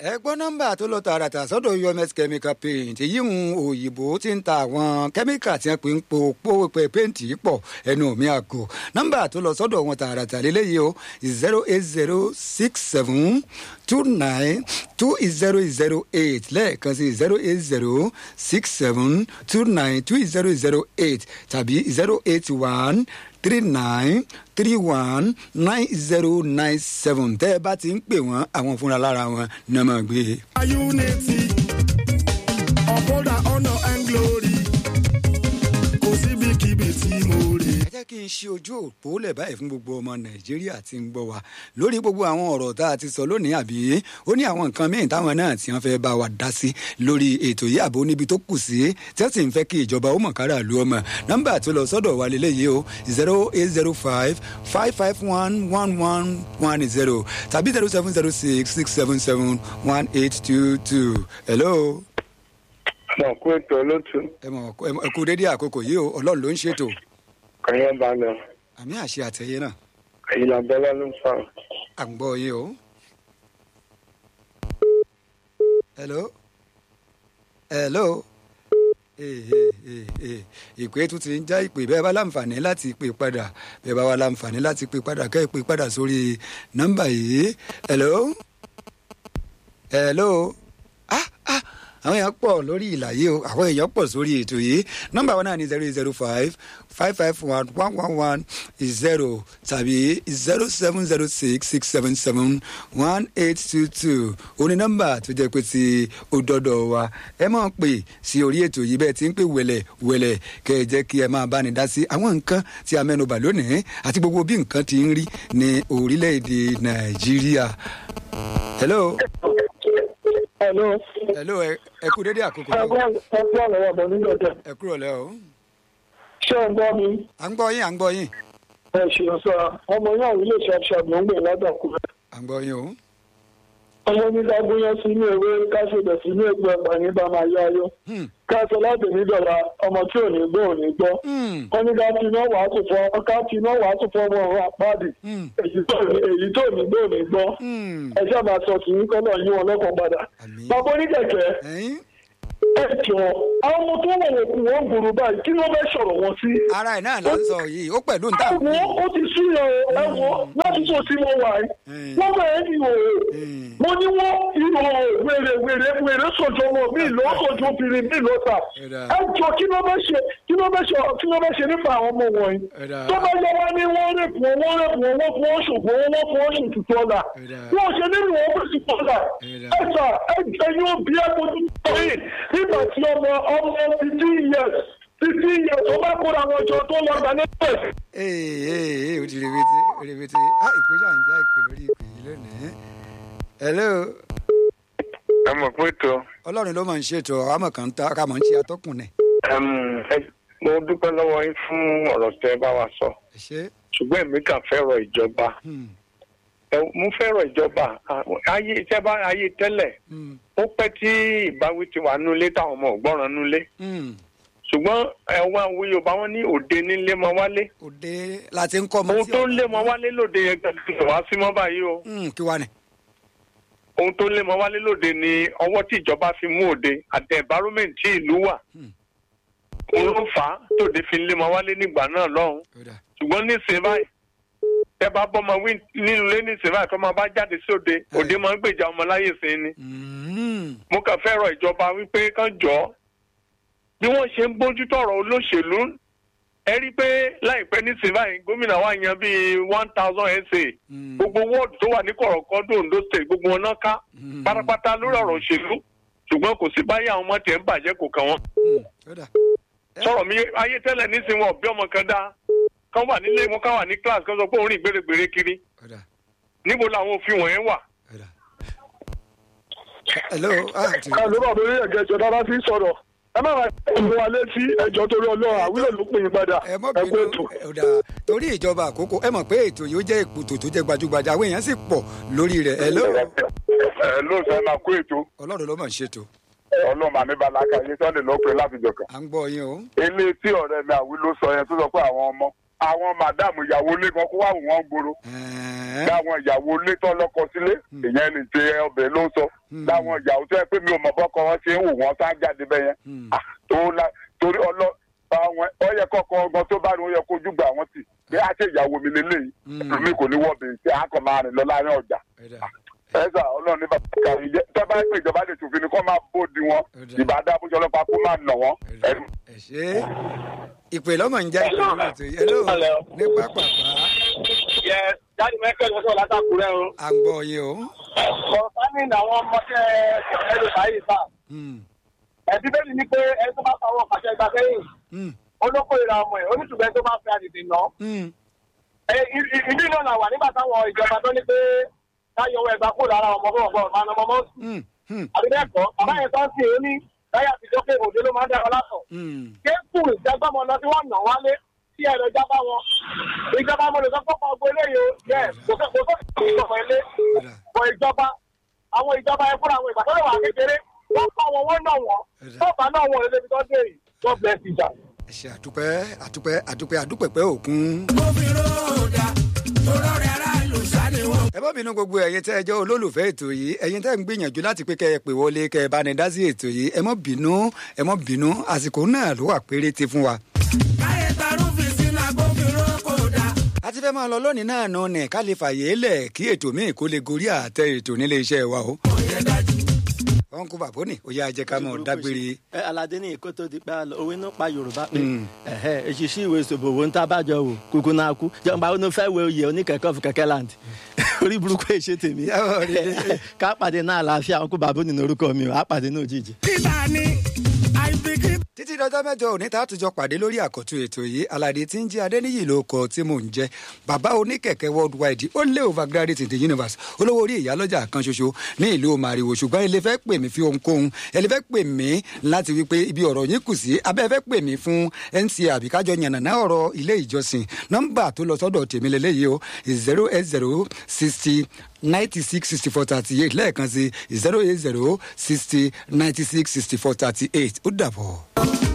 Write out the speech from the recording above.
ẹ gbọ́ nọ́mbà tó lọ tààràtà sọ́dọ̀ UMS chemical paint èyí ń òyìnbó tí ń ta àwọn kẹ́míkà tí wọ́n pè ń po po pé péǹtì pọ̀ ẹnu mi àgò nọ́mbà tó lọ sọ́dọ̀ wọn tààràtà lélẹ́yìí o zero eight zero six seven two nine two zero zero eight lẹ́ẹ̀kan sí zero eight zero six seven two nine two zero zero eight tàbí zero eight one three nine three one nine zero nine seven tẹ́ ẹ bá ti ń pè wọ́n àwọn fúnra lára wọn ní ọmọ gbé. unity uphold our honour and glory kò síbikíbi tí mo rè. ẹ jẹ́ kí n ṣe ojú òpó lẹ̀ báyìí fún gbogbo ọmọ nàìjíríà tí ń gbọ́ wa lórí gbogbo àwọn ọ̀rọ̀ tá a ti sọ lónìí àbí ó ní àwọn nǹkan míì táwọn náà tí wọ́n fẹ́ bá wa dá sí lórí ètò yìí àbò níbi tó kù sí tí wọ́n sì ń fẹ́ kí ìjọba ó mọ̀ kára lu ọmọ nọ́mbà tó lọ sọ́dọ̀ wa lélẹ́yìí o zero eight zero five five five one one one one zero tàbí zero seven zero six six seven seven one eight two two hello mọ̀ kó ètò olótú ẹ mọ̀ ẹ kú dédé àkókò yìí o ọlọ́run ló ń ṣètò kàyọ́ bá lọ àmì àṣẹ àtẹ̀yẹ náà àyìnlá bọ́lá ló ń fà ọ́. à ń gbọ́ yín o. hello hello Eh, eh, eh, eh. ìpè tún ti ń já ìpè bẹ́ẹ̀ bá láǹfààní láti pè padà bẹ́ẹ̀ bá wà láǹfààní láti pè padà kẹ́ ẹ̀ pè padà sórí nọ́mbà yìí hello hello ah ah àwọn èèyàn pọ̀ lórí ìlà yìí o àwọn èèyàn pọ̀ sórí ètò yìí nọ́mbà wọn náà ní zero zero five five five one one one one zero tàbí zero seven zero six six seven seven one eight two two òní nọ́mbà tó jẹ́ pé ti ó dọ́dọ̀ wa ẹ máa pè sí orí ètò yìí bẹ́ẹ̀ tí ń pè wẹ̀lẹ̀ wẹ̀lẹ̀ kẹ́ ẹ jẹ́ kí ẹ máa bá ní dá sí àwọn nǹkan tí a mẹ́nubà lónìí àti gbogbo bí nǹkan ti ń rí ní orílẹ̀-èdè nàìjíríà. hello Hello. hello ẹ ẹ kú dédé àkókò yìí o. Ẹgbọ́n ẹgbọ́n lọ́wọ́ bọ̀ nínú ọjọ́. ẹ kúrò lẹ́ o. Ṣé ẹ gbọ́ mi? à ń gbọ́ yín à ń gbọ́ yín Ẹ ṣeun sọ, ọmọ náà ilé ṣàṣàbí ń gbè ládàkúrẹ́. à ń gbọ́ yín o. Ọmọ mi ká gúnyán sínú ewé ká ṣèbẹ̀ sínú egbò ẹ̀pà ní bá máa yá ayọ́. Hmm, Ká sọ láti ní dọ̀la ọmọ tí ò ní gbọ́ ò ní gbọ́. hmm, Wọ́n ní ká fi iná wàá tún fọ́ ká fi iná wàá tún fọ́ ọmọ ọ̀run àpáàdì. hmm, Èyí tó ní èyí tó ní gbọ́ ò ní gbọ́. hmm. Ẹ ṣáà máa sọ kì í kọ́ náà yí wọn lọ́kàn padà. Àmín. Bàbá oníkẹ̀kẹ́ ẹ̀yin ẹ jọ àwọn ọmọ tó wọ̀ wọ̀kù wọn gbòòrò báyìí kí ló fẹ́ sọ̀rọ̀ wọn sí? ara ẹ̀ náà là ń sọ yìí ó pẹ̀lú níta. ẹwọ ó ti sí ẹ o ẹwọ láti tó sí mo wà yìí wọn bẹ̀rẹ̀ ní ìhòòhò mo ní wọn ìhòòhò wèrè wèrè wèrè sọjọ wọn mí lọ sọjọ obìnrin mí lọ tà Ẹ̀dá. ẹ jọ kí ló fẹ́ ṣe kí ló fẹ́ ṣe kí ló fẹ́ ṣe nípa àwọn ọmọ wọ̀nyí Ẹ̀dá. tó bá yẹ wá ní wọ́n rẹ̀pù wọn wọ́n rẹ̀pù wọn wọ́n fún wọn ṣògbọ́n wọn wọ́n fún wọn ṣòtútù ọ̀la Ẹ̀dá. wọ́n ṣe nínú wọn fún ṣòtútù ọ̀la Ẹ̀dá. ẹ sà ẹ ẹyin òbí ẹ kojú tó yìí nígbà tí ọmọ ọmọ fifteen years fifteen years ó bá kóra wọn jọ tó lọ gbà nípa ẹ̀ ee ee ee o ti rebete rebete ah ìpè náà ń já ìpè lórí ìpè yìí lónìí. hello ẹ mọ̀ pé ètò ọlọ́run ló máa ń ṣètò àmọ̀ kan tá a máa ń ṣe atọ́kùn nẹ̀. mo dúpẹ́ lọ́wọ́ yín fún ọ̀rọ̀ tẹ́ ẹ bá wa sọ ẹ ṣe ṣùgbọ́n èmi kàn fẹ́ràn ìjọba hmm, Ẹ, mo fẹ́ràn ìjọba ayé iṣẹ́ bá ayé tẹ́lẹ̀ hmm, ó pẹ́ tí ìbáwí ti wà nulẹ̀ táwọn ọmọ ògbọ́ràn nulẹ̀ hmm. ṣùgbọ́n ẹ̀wọ̀n àwọn yorùbá wọn ní òde nílé mọ wálé òde láti ń kọ́ ọmọ ohun tí tó ọ̀gá- ń lé mọ wálé lóde yẹn gbẹ̀gbẹ̀ wá sí mọ́ báyìí o Hmm, kí wàá ní. ohun tó ń lé mọ wálé lóde ni ọwọ́ tí ìjọba fi mú òde àti environment tí ìlú wà Hmm. òun ló fà á tòde fi ń lé mọ wálé nígbà náà lọ́hùn Ó dà. ṣùgbọ́n nísìnyí báyìí tẹ bá bọ́ ọmọ wí nínú ilé nísìnyí báyìí tó máa bá jáde sí òde òde máa ń gbèjà ọmọ láyè sí ni Hmm, mo kàn fẹ́ rọ ìjọba wípé kán jọ bí wọ́n ṣe ń bójútó ọ̀rọ̀ olóṣèlú ẹ rí i pé láìpẹ́ nísìnyí báyìí gómìnà wa yan bíi one thousand sa hmm, gbogbo wọ́ọ̀dù tó wà ní kọ̀rọ̀kọ́dọ̀ Ondo state gbogbo wọn náà ká hmm, pátápátá lórí ọ̀rọ̀ òṣèlú ṣùgbọ́n kò sí báyìí àwọn ọmọ tiẹ̀ ń bàjẹ́ kò kàn wọ́n hmm, ó dà. sọ̀rọ̀ mi ayé tẹ́lẹ̀ nísìnyí wọn bí ọmọ kan dá kán wà nílé wọn kán wà ní class kán sọ pé òun rìn gbèrègbèrè kiri ó dà. níbo làwọn òfin wọ̀nyẹn wà ó dà. hello ah ti ẹ ló bá mi rí ẹ̀gẹ́ ìjọ dára sí sọ̀rọ̀ ẹ má máa ń wa létí ẹjọ́ torí ọlọ́run àwílẹ̀ ló pè yín padà ẹ mọ ẹ kú bínú ètò. ẹ dà torí ìjọba àkókò ẹ mọ̀ pé ètò yìí ó jẹ́ ètò tó jẹ́ gbajúgbajà àwọn èèyàn sì pọ̀ lórí rẹ̀ hello ẹ ló sọ máa kó ètò ọlọ́run ló mọ̀ ń ṣètò ọlọ́mọ àmì balaka yìí sọ́ni ló pe láti jọ̀kan. à ń gbọ́ yín o. ilé tí ọ̀rẹ́ mi àwí ló sọ yẹn tó sọ pé àwọn ọmọ àwọn màdáàmù ìyàwó ilé kan kó wà wọ́n gbòòrò Ẹ̀ẹ́n, Ẹ̀hẹ́n. láwọn ìyàwó ilé tó lọ́kọ sílé ìyẹn ní ti ọbẹ̀ ló ń sọ láwọn ìyàwó tó yẹ pé mi ò mọ̀ bọ́kọ wọn ṣe ń wò wọ́n sá jáde bẹ́yẹn Ah, tó la torí ọlọ́ àwọn ọyẹ kọ̀ọ̀kan ọgbọ́n tó bá ní ó yẹ kójú gbà wọ́n tì bí a ṣe ìyàwó mi lélẹ́yìí mi kò ní wọ́ọ̀bì tí a kàn máa rìn lọ láàrin ọjà Ẹ̀dá. ẹ̀sà ọlọ́run ní bàbá kàrí jẹ́ tẹ́ bá pè ìjọba lè tòfin ni kó máa bóde wọn Ẹ̀dá. ìbàdàn àbújọ ọlọ́pàá kó máa nà wọ́n ẹ̀rù ẹ ṣe ìpè lọ́mọ ń já ìpè lọ́mọ tó yẹ ló ní pápápá yẹ jáde mẹ́kẹ́ lọ́sọ̀ látàkùrẹ́ o. à ń gbọ́ yé o. kọ̀ọ̀sánì àwọn ọmọdé ẹlò báyìí sá. Hmm, ẹ̀bí bẹ́ẹ̀ ni pé ẹni tó bá fa àwọn pàṣẹ ìgbà sẹ́yìn hmm, olóko ìra ọmọ ẹ̀ onítùgbẹ́ tó bá fẹ́ àdìdì ná. hmm. ìdí náà là wà nígbà táwọn ìjọba tó ní pé káyọ̀wọ́ ẹ̀gbá kúrò lára ọmọ bọ̀ bọ̀ máa nà ọmọ mọ́. Hmm, hmm, àbí bẹ́ẹ̀ kọ́ bàbá yẹn tó ń sìn ó ní láyà àtijọ́ pé òde ló máa ń dára lásán. hmm. kéèkù ìjàgbọ́mọ lọ tí wọ́n nà wálé tí ẹ̀rọ ìjábá wọn. ìjọba mo lè sọ fún ọgbọ eléyìí o yẹ kò sọ kò sọ ìjọba ilé Ẹ̀dá. bọ ìjọba àwọn ìjọba ẹ fúnra àwọn ìgbà tó lè wà kékeré wọ́n kọ́ wọn wọ́n nà wọ́n Ẹ̀dá. tó bá náà wọ́n lè débi tó dé yìí God bless ìjà. ẹ ṣe àdúpẹ́ àdúpẹ́ àdúpẹ́ àdúpẹ́pẹ́ òkun. gbófinró dá tóró rẹ̀ aráàlú sáré wọn. ẹ bá bínú gbogbo ẹ̀yin tẹ́ ẹ jẹ́ olólùfẹ́ ètò yìí ẹ̀yin tẹ́ ń gbìyànjú láti pé kẹ́ ẹ pè wọlé kẹ́ ẹ bá ní dá sí ètò yìí ẹ mọ́ bínú ẹ mọ́ bínú àsìkò náà ló wà péréte fún wa. káyé tarúfin sínú agbófinró kò dá. a ti fẹ́ máa lọ lónìí náà nù ní ká lè fàyè lẹ̀ kí ètò míì kó lè gorí àtẹ ètò nílé iṣẹ́ wa o. òye dájú. wọn kó bàbá ní ó yá jẹ́ ká mọ̀ dágbére. ẹ aládé ní ìkó tó di pé a lọ òwe náà pa yorùbá pé ẹhẹ èṣìṣì ìwé ìṣòbò wo ń tá bàjọ wò kúkú náà kú jọba ó ní fẹ́ wo oyè oníkẹ̀kọ́ fún kẹ̀kẹ́ land orí burúkú èṣe tèmi Yàwó rí dé. ká pàdé náà àlàáfíà ọkú bàbá nínú orúkọ mi ò á pàdé náà òjijì. kíta ni àìbìkítà. títí dọjọ́ mẹ́jọ òní tá a tún jọ pàdé lórí àkọ́tún ètò yìí aládé tí ń jẹ́ adéníyì ló kọ tí mò ń jẹ́ bàbá oníkẹ̀kẹ́ worldwide ó lé overgraduate in the universe olówó orí ìyálọ́jà kan ṣoṣo ní ìlú màrìwò ṣùgbọ́n ilé fẹ́ pè mí fi ohunkóhun ẹni fẹ́ pè mí láti wípé ibi ọ̀rọ̀ yín kù sí abẹ́ fẹ́ pè mí fún nc àbíkájọ yànnàná ọ̀rọ̀ ilé ìjọsìn nọ́mbà tó lọ sọ́dọ̀ tèmi lélẹ́yìí o zero eight zero sixty ninety six sixty four thirty eight lẹ́ẹ̀kan sí zero eight zero sixty ninety six sixty four thirty eight ó dàbọ̀.